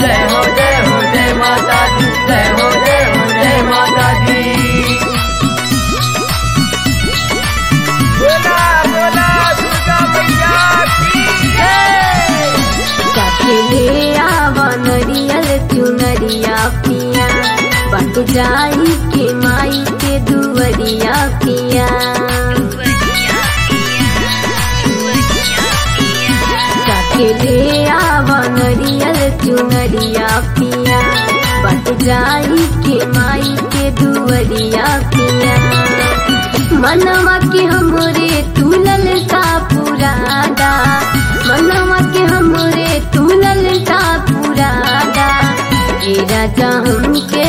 जय हो जय हो जय माता दी जय हो जय हो जय माता दी बोला बोला दुर्गा मैया की जय ले आवा नरियल चुनरिया पिया बट जाई के माई के दुवरिया पिया ले आवा नरियल चुनरिया पिया बट जाई के माई के दुवरिया पिया मनवा के हमरे तुलल सा पुरादा मनवा के हमरे तुलल सा पुरादा ए राजा हमके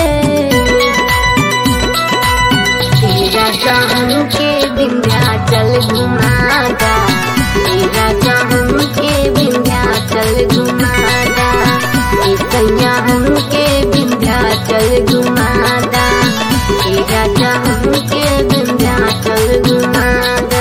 ए राजा हमके विंध्याचल घुमादा ए राजा हमके विंध्याचल घुमादा ए सैया हमके विंध्याचल घुमादा ए राजा हमके विंध्याचल घुमादा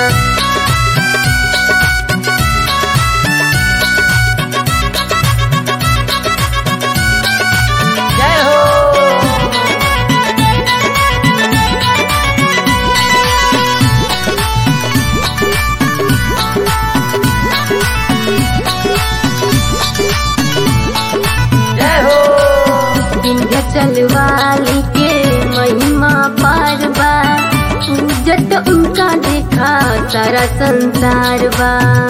जय हो जय हो विंध्याचल वाली के महिमा पार बा पूजत उनका देखा सारा संसार बा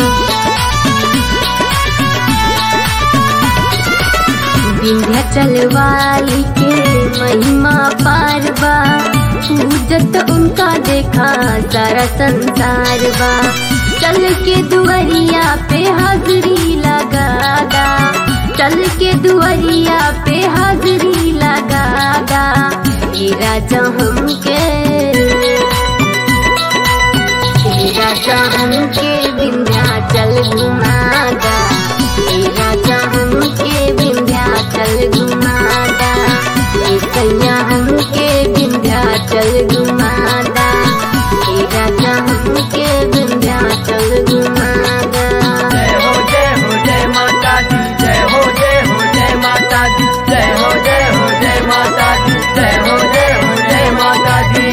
विंध्याचल वाली के महिमा पार बा पूजत उनका देखा सारा संसार बा चल के दुआरिया पे हाजरी लगादा चल के दुआरिया पे हाजरी लगादा ये राजा हमके ये राजा हमके विंध्याचल घुमादा ये राजा हमके विंध्याचल घुमादा ये सैया हमके विंध्याचल घुमादा ये राजा हमके विंध्याचल घुमादा जय हो जय हो जय माता दी जय हो जय हो जय माता दी जय हो जय हो जय माता दी जय हो जय हो जय माता दी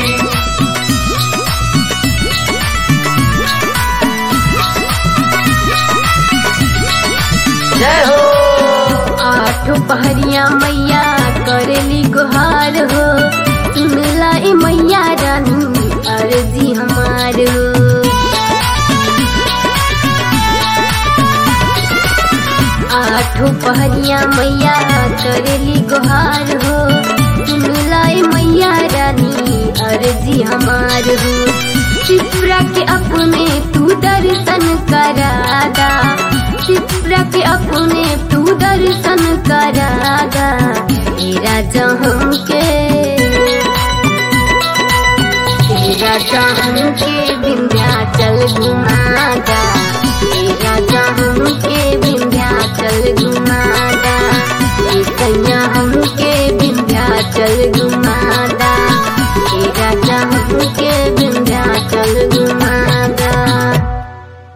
जय हो आठो पहरिया मैया करेली गुहार हो सुनला ए मैया रानी अर्जी हमार हो आठो पहरिया मैया करेली गुहार हो सुनला ए मैया रानी अर्जी हमार हो शिप्रा के अपने तू दर्शन करादा शिप्रा के अपने तू दर्शन करादा हे राजा हमके हे राजा हमके विंध्याचल घुमादा हे राजा हमके